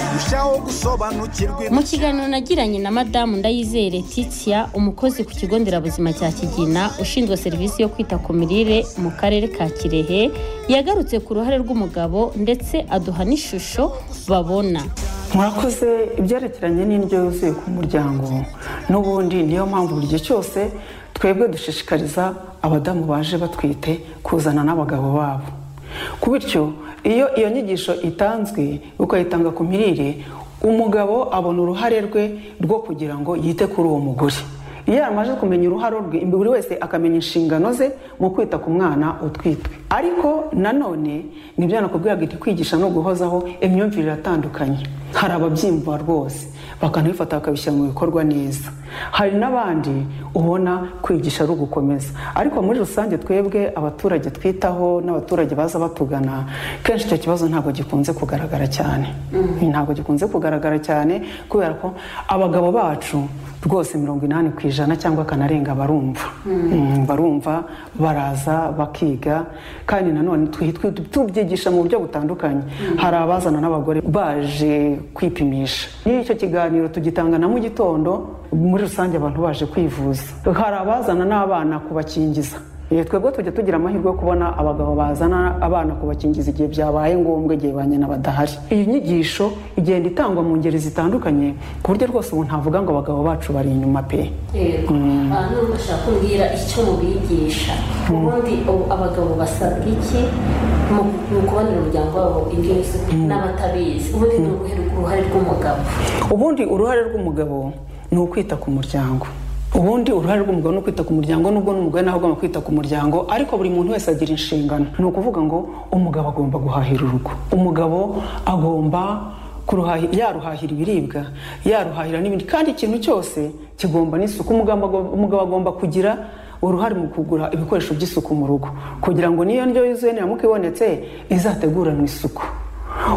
turushaho gusobanukirwa mu kiganiro nagiranye na madamu ndayizere titiya umukozi ku kigo nderabuzima cya kigina ushinzwe serivisi yo kwita ku mirire mu karere ka kirehe yagarutse ku ruhare rw'umugabo ndetse aduha n'ishusho babona mwakoze ibyerekeranye n'indyo yuzuye ku muryango n'ubundi niyo mpamvu buri gihe cyose twebwe dushishikariza abadamu baje batwite kuzana n'abagabo babo ku bityo iyo iyo nyigisho itanzwe ukayitanga ku mirire umugabo abona uruhare rwe rwo kugira ngo yite kuri uwo mugore iyo yamaze kumenya uruhare rwe buri wese akamenya inshingano ze mu kwita ku mwana utwitwe ariko nanone nibyo nakubwiraga iti kwigisha no guhozaho imyumvire iratandukanye hari ababyimba rwose bakanabifata bakabishyira mu bikorwa neza hari n'abandi ubona kwigisha ari ugukomeza ariko muri rusange twebwe abaturage twitaho n'abaturage baza batugana kenshi icyo kibazo ntabwo gikunze kugaragara cyane ntabwo gikunze kugaragara cyane kubera ko abagabo bacu rwose mirongo inani ku ijana cyangwa akanarenga barumva barumva baraza bakiga kandi nanone tubyigisha mu buryo butandukanye hari abazana n'abagore baje kwipimisha iyo icyo kiganiro tugitanga na mu gitondo muri rusange abantu baje kwivuza hari abazana n'abana kubakingiza twebwe tujya tugira amahirwe yo kubona abagabo bazana abana kubakingiza igihe byabaye ngombwa igihe ba nyina badahari iyi nyigisho igenda itangwa mu ngeri zitandukanye ku buryo rwose ubu ntavuga ngo abagabo bacu bari inyuma pe yego nubwo ushaka kumbwira icyo mubigisha ubundi abagabo basabwa iki ni ukubonera umuryango wabo indyo yuzuye n'abatabizi ubundi ni uruhare rw'umugabo ubundi uruhare rw'umugabo ni ukwita ku muryango ubundi uruhare rw'umugore ni ukwita ku muryango nubwo n'umugore nawe agomba kwita ku muryango ariko buri muntu wese agira inshingano ni ukuvuga ngo umugabo agomba guhahira urugo umugabo agomba yaruhahira ibiribwa yaruhahira n'ibindi kandi ikintu cyose kigomba n'isuku umugabo agomba kugira uruhare mu kugura ibikoresho by'isuku mu rugo kugira ngo n'iyo ndyo yuzuye niramuka ibonetse izateguranwe isuku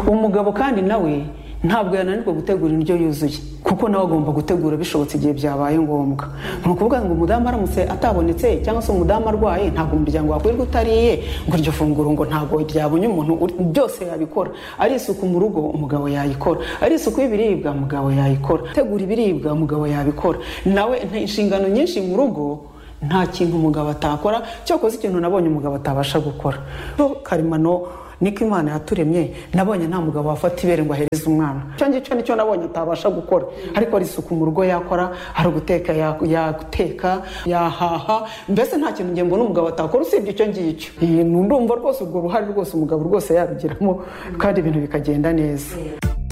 umugabo kandi nawe ntabwo yananirwa gutegura indyo yuzuye kuko nawe agomba gutegura bishobotse igihe byabaye ngombwa ni ukuvuga ngo umudamu aramutse atabonetse cyangwa se umudamu arwaye ntabwo umuryango wakwirirwa utariye ngo iryo funguro ngo ntabwo ryabonye umuntu byose yabikora ari isuku mu rugo umugabo yayikora ari isuku y'ibiribwa umugabo yayikora gutegura ibiribwa umugabo yabikora nawe inshingano nyinshi mu rugo nta kintu umugabo atakora cyakoze ikintu nabonye umugabo atabasha gukora karemano niko imana yaturemye nabonye nta mugabo wafata ibere ngo ahereze umwana icyo ngicyo nicyo nabonye atabasha gukora ariko ari isuku mu rugo yakora hari uguteka yaguteka yahaha mbese nta kintu ngembo n'umugabo atakora usibye icyo ngicyo ndumva rwose urwo ruhare rwose umugabo rwose yarugiramo kandi ibintu bikagenda neza